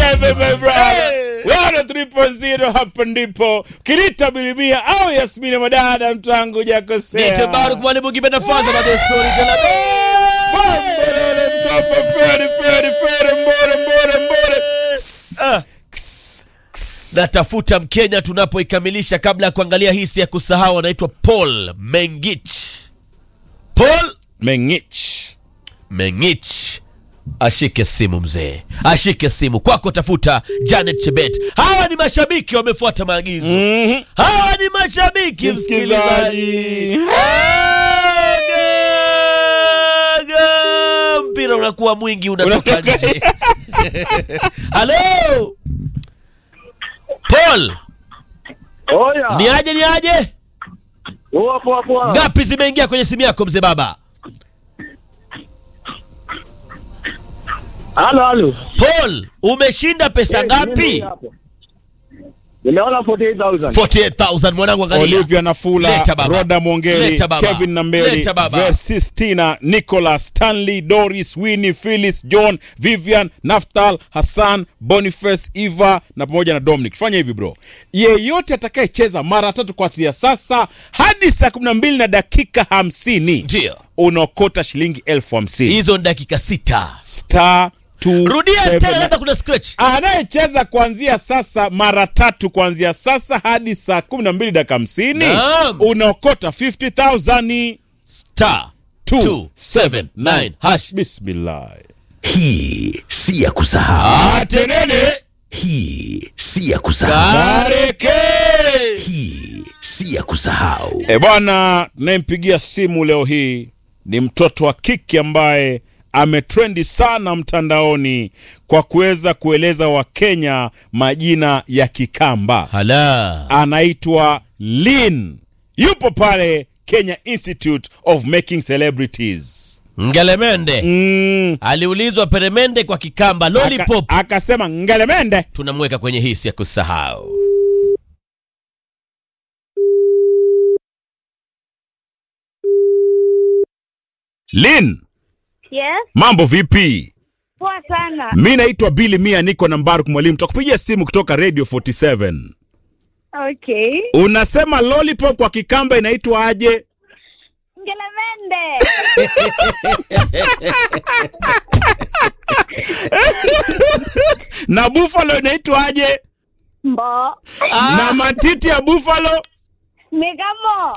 FM my brother 103.0 hapa ndipo Kirita Bilimia au Yasmini Madada mtangu jakosea Nite Baruk mwalimu kipenda faza na story tena. Mbore mkopo fere fere fere mbore mbore mbore Ah. Natafuta Mkenya tunapoikamilisha kabla ya kuangalia hisi ya kusahau anaitwa Paul Mengich. Paul Mengich Mengich. Ashike simu mzee, ashike simu kwako, tafuta Janet Chebet. Hawa ni mashabiki wamefuata maagizo. Mhm. Hawa ni mashabiki msikilizaji. Msikilizaji. Aga, aga. Mpira unakuwa mwingi unatoka Unatoka nje. Halo Paul, Oya. ni aje ni aje? Poa poa poa. Ngapi zimeingia kwenye simu yako mzee baba? Halo halo. Paul, umeshinda pesa Eh, mimi ngapi? hapo. Nimeona 48000. 48000 mwanangu, angalia. Olivia Nafula, Leta baba. Roda Mwongeli, Leta baba. Kevin Nambeli, Leta baba. Versistina, Nicholas, Stanley, Doris, Winnie, Phyllis, John, Vivian, Naftal, Hassan, Boniface, Eva na pamoja na Dominic. Fanya hivi bro, yeyote atakayecheza mara tatu kuanzia sasa hadi saa kumi na mbili na dakika hamsini Ndio. unaokota shilingi elfu hamsini Hizo ni dakika sita. star two, Rudia seven, tena, labda kuna scratch. anayecheza kuanzia sasa mara tatu kuanzia sasa hadi saa kumi na mbili dakika hamsini Naam. unaokota 50000 Star Two, 279 hash. bismillah Hii si ya kusahau, Atenene hii si ya kusahau, Kareke. hii si ya kusahau. e bwana tunayempigia simu leo hii ni mtoto wa kike ambaye ametrendi sana mtandaoni kwa kuweza kueleza wakenya majina ya kikamba Hala. anaitwa lin yupo pale kenya institute of making celebrities Ngelemende mm. aliulizwa peremende kwa kikamba Aka- lollipop, akasema ngelemende tunamweka kwenye hisi ya kusahau. lin Yes, mambo vipi poa sana. mi naitwa bili mia niko na mbaruk mwalimu takupigia simu kutoka radio 47 Okay. unasema lollipop kwa kikamba inaitwa aje Ngelemende. na buffalo inaitwa aje Mbo. na matiti ya buffalo Megamo.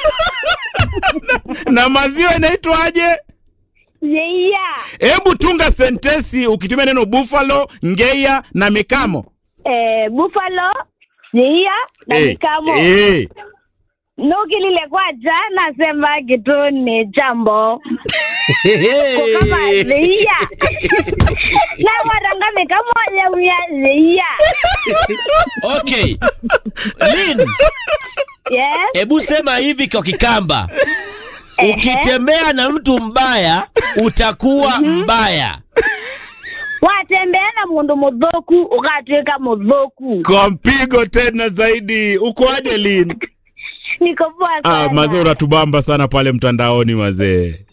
na maziwa inaitwa aje Yeia. hebu tunga sentesi ukitumia neno buffalo ngeia na mikamo Eh, buffalo. Yeia na Eh, mikamo. eh. Nukilile kwa jana sema kitu ni jambo. Kama yeia. Na waranga mikamo ya uya yeia. Okay. Lin, Yes. hebu sema hivi kwa kikamba. Ehe. Ukitembea na mtu mbaya utakuwa mbaya. Watembea na mundu mudhoku ukatwika mudhoku. kwa mpigo tena zaidi uko aje lin Niko poa ah, sana. mazee unatubamba sana pale mtandaoni mazee